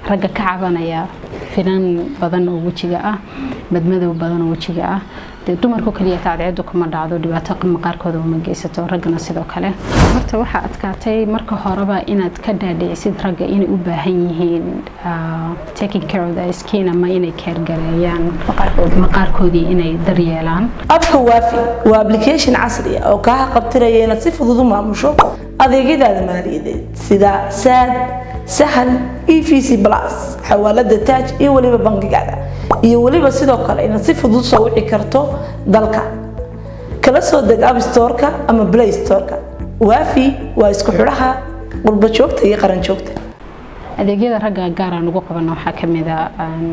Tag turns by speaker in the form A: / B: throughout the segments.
A: ragga ka cabanaya finan badan oo wejiga ah madmadow badan oo wejiga ah dee dumarku kaliya tacdeedu kuma dhacdo dhibaato maqaarkooda uma geysato raggana sidoo kale horta waxaa adkaatay marka horeba inaad ka dhaadhicisid ragga inay u baahan yihiin taking care of the skin ama inay keergareeyaan maqaarkoodii inay daryeelaan
B: abka waafi waa application casri ah oo kaa qabtiraya inaad si fudud u maamusho adeegyadaada maaliyadeed sida saad sahal e v c plus xawaalada taaj iyo weliba bangigaada iyo weliba sidoo kale inaad si fudud soo wici karto dalka kala soo deg app storeka ama play storeka waafi waa isku xidhaha qurba joogta iyo qaran joogta
A: adeegyada ragga gaar aan ugu qabano waxaa kamid a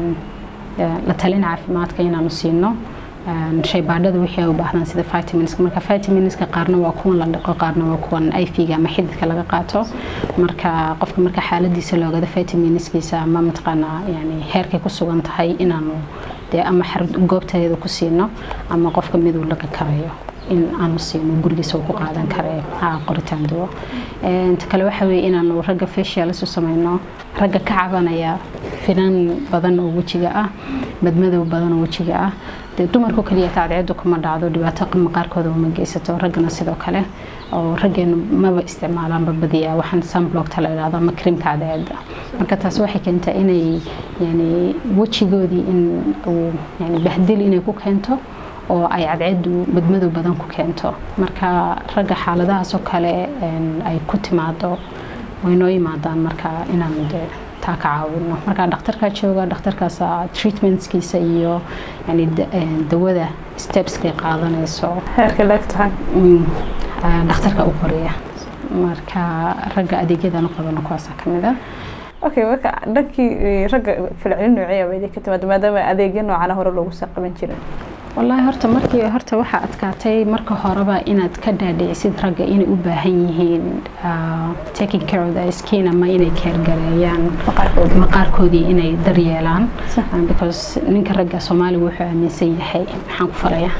A: la talin caafimaadka inaanu siino shaybaadhada wixii ay u baahdaan sida vitaminska marka vitaminska qaarna waa kuwan la dhaqo qaarna waa kuwan ifiga ama xididka laga qaato marka qofka marka xaaladiisa loogada vitaminskiisa ama mataqaanaa yani heerkay ku sugan tahay inaanu dee ama goobteeda ku siino ama qofka miduu laga karayo in aanu siino gurigiisa uu ku qaadan kare qoritaan duwo inta kale waxa weeye inaanu ragga facialis u sameyno ragga ka cabanaya finan badan oo wejiga ah madmadow badan oo wejiga ah dee dumarku kaliya tacdeedu kuma dhacdo dhibaato maqaarkooda uma geysato raggana sidoo kale oo raggeenu maba isticmaalaanba badiyaa waxaan sunblockta la idhahdo ama creamka cadceeda marka taas waxay keentaa inay yani wejigoodii in uu yani bahdil inay ku keento oo ay cadceedu madmadow badan ku keento marka ragga xaaladahaasoo kale ay ku timaado waynoo yimaadaan marka inaanu dee taa ka caawino marka dhakhtarkaa jooga dhakhtarkaas treatmentskiisa iyo yani dawada stepskay qaadanayso
C: heerka leegtahay
A: dhakhtarka u qoriya marka ragga adeegyadan u qabano kuwaasaa kamid ah
C: okay marka dhankii ragga filcelin noocee ba idinka timaada maadaama adeegyo noocana hore loogu soo qaban jiray
A: wallaahi horta markii horta waxaa adkaatay marka horeba inaad ka dhaadhicisid ragga inay u baahan yihiin taking care of the skin ama inay keergareeyaan maqaarkoodii inay daryeelaan because ninka ragga soomaaliga wuxuu aaminsan yahay maxaan ku falayaa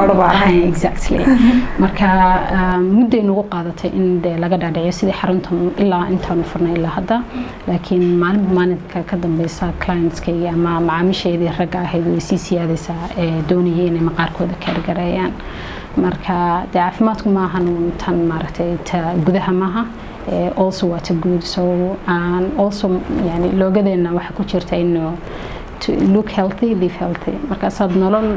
A: exactly marka mudday nagu qaadatay in dee laga dhaadhiciyo sidii xarunta ilaa intaanu furnay ilaa hadda laakiin maalinba maalinka ka dambeysa clientskayga ama macaamiishaydii ragga ahayd way sii siyaadaysaa ee doonayay inay maqaarkooda keergareeyaan marka dee caafimaadku maahan tan maaragtay ta gudaha maaha also waa ta guud so also yani loogadeena waxaa ku jirta inu look healthy live healthy markaasaad nolol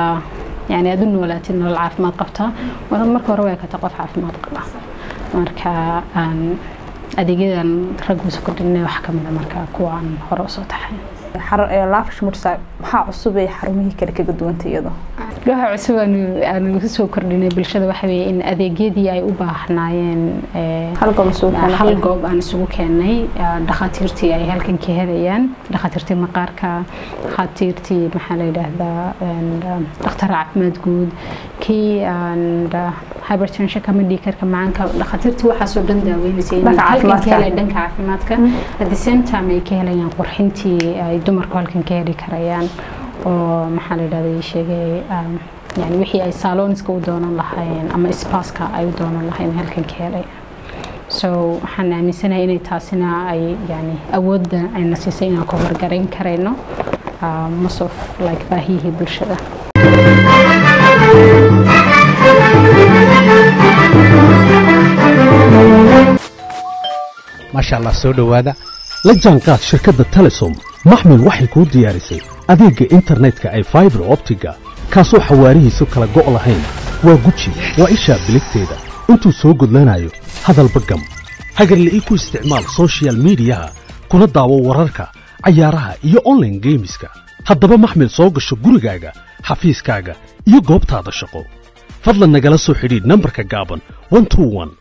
A: يعني أدون ولاتي إنه العافمات قبتها وأنا مركو رواية كتقف عافمات قبها مركا أن أديجيدا رجوس كلنا وحكم إذا مركا كوان هراسة تحين
C: laafish mursa maxaa cusub ee xarumihii kale kaga duwanta iyado
A: waxa cusub aanu kusoo kordhinay bulshada waxa weeye in adeegyadii ay u baahnaayeen hal goob aan isugu keenay dhakhaatiirtii ay halkan ka helayaan dhakhaatiirtii maqaarka dhakhaatiirtii maxaa la yidhaahdaa dhakhtar caafimaad guud kii hypertension kama dhiikarka macaanka dhakhaatiirtii waxaasoo dhan daaweynaysa halkan ka helay dhanka caafimaadka at the same time ay ka helayaan qurxintii ay dumarku halkan ka heli karayaan oo maxaa la yidhahda sheegay yani wixii ay saloniska u doonan lahayn ama spaska ay u doonan lahayn halkan ka helay so waxaan aaminsanahay inay taasina ay yani awoodda ayna siisay inaan ku horgarayn karayno most of like baahiyihii bulshada
D: maasha allah soo dhowaada la jaanqaad shirkadda telesom maxmil waxay kuu diyaarisay adeegga internetka ay faibar optiga kaasoo xawaarihiisu kala go' lahayn waa guji waa ishaa biligteeda intuu soo gudlanayo hadalba gam hagarle ii ku isticmaal sochial midiyaha kuna daawo wararka cayaaraha iyo onlaine geemiska haddaba maxmil soo gasho gurigaaga xafiiskaaga iyo goobtaada shaqo fadlan nagala soo xidhiidh nambarka gaaban